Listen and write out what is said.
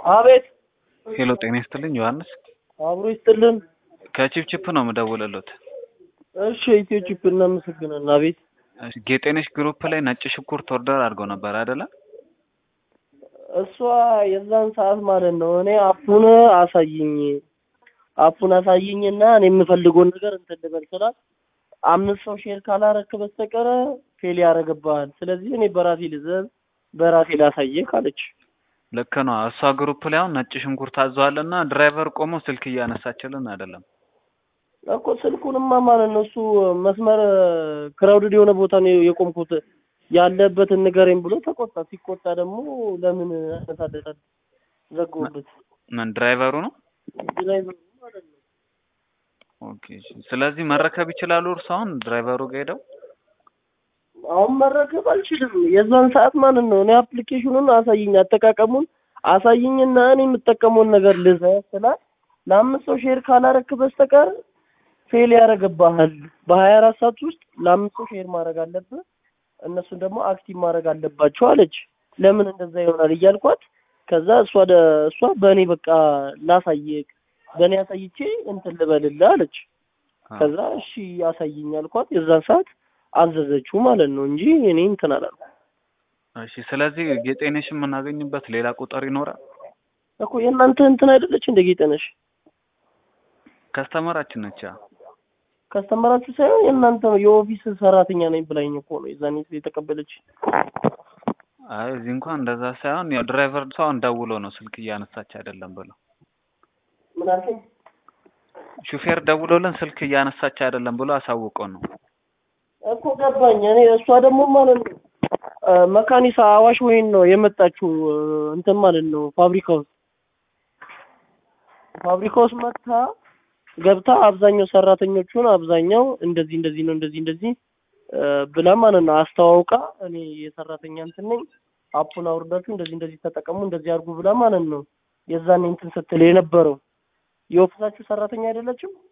አቤት ሄሎ ጤና ይስጥልኝ ዮሐንስ አብሮ ይስጥልን። ከቺፕቺፕ ነው የምደውልልዎት። እሺ ኢትዮ ቺፕ እናመሰግናለን። አቤት እሺ፣ ጌጤነሽ ግሩፕ ላይ ነጭ ሽንኩርት ኦርደር አድርገው ነበር አይደለ? እሷ የዛን ሰዓት ማለት ነው እኔ አፑን አሳይኝ አፑን አሳይኝና እኔ የምፈልገውን ነገር እንትን ልበል ስላት አምስት ሰው ሼር ካላረክ በስተቀረ ፌል ያደርግብሃል። ስለዚህ እኔ በራሴ ልዘዝ በራሴ ላሳየ ካለች ልክ ነው። እሷ ግሩፕ ላይ አሁን ነጭ ሽንኩርት አዘዋልና ድራይቨር ቆሞ ስልክ እያነሳችልን አይደለም። እኮ ስልኩንማ ማለት ነው እሱ መስመር ክራውድድ የሆነ ቦታ ነው የቆምኩት ያለበትን ንገረኝ ብሎ ተቆጣ። ሲቆጣ ደግሞ ለምን አነሳለታል ዘግቦበት ምን ድራይቨሩ ነው? ድራይቨሩ ማለት ነው። ኦኬ። እሺ። ስለዚህ መረከብ ይችላሉ እርሱ አሁን ድራይቨሩ ጋር ሄደው አሁን መረከብ አልችልም። የዛን ሰዓት ማለት ነው እኔ አፕሊኬሽኑን አሳይኝ አጠቃቀሙን አሳይኝና እኔ የምጠቀመውን ነገር ልዘዝ ስላት ለአምስት ሰው ሼር ካላረክ በስተቀር ፌል ያደርግብሃል። በሀያ አራት ሰዓት ውስጥ ለአምስት ሰው ሼር ማድረግ አለብህ፣ እነሱን ደግሞ አክቲቭ ማድረግ አለባቸው አለች። ለምን እንደዛ ይሆናል እያልኳት ከዛ እሷ ደ- እሷ በእኔ በቃ ላሳየቅ በእኔ አሳይቼ እንትን ልበልልህ አለች። ከዛ እሺ አሳይኝ አልኳት። የዛን ሰዓት አዘዘችው ማለት ነው እንጂ እኔ እንትን አላልኩም እሺ። ስለዚህ ጌጤነሽ የምናገኝበት ሌላ ቁጥር ይኖራል? እኮ የእናንተ እንትን አይደለች እንደ ጌጠነሽ ከስተመራችን ነች። ያ ከስተመራችሁ ሳይሆን የእናንተ የኦፊስ ሰራተኛ ነኝ ብላኝ እኮ ነው የዛኔ የተቀበለች። አይ እዚህ እንኳን እንደዛ ሳይሆን ያው ድራይቨር ሰውን ደውሎ ነው ስልክ እያነሳች አይደለም ብለው ምን አልከኝ? ሹፌር ደውሎልን ስልክ እያነሳች አይደለም ብሎ አሳውቆ ነው። እኮ ገባኝ። እኔ እሷ ደግሞ ማለት ነው እ መካኒሳ አዋሽ ወይን ነው የመጣችው እ እንትን ማለት ነው ፋብሪካ ውስጥ ፋብሪካ ውስጥ መጥታ ገብታ አብዛኛው ሰራተኞቹን አብዛኛው እንደዚህ እንደዚህ ነው እንደዚህ እንደዚህ እ ብላ ማለት ነው አስተዋውቃ እኔ የሰራተኛ እንትን ነኝ አፑን አውርዳችሁ እንደዚህ እንደዚህ ተጠቀሙ እንደዚህ አድርጉ ብላ ማለት ነው የዛኔ እንትን ስትል የነበረው የኦፊሳችሁ ሰራተኛ አይደለችም?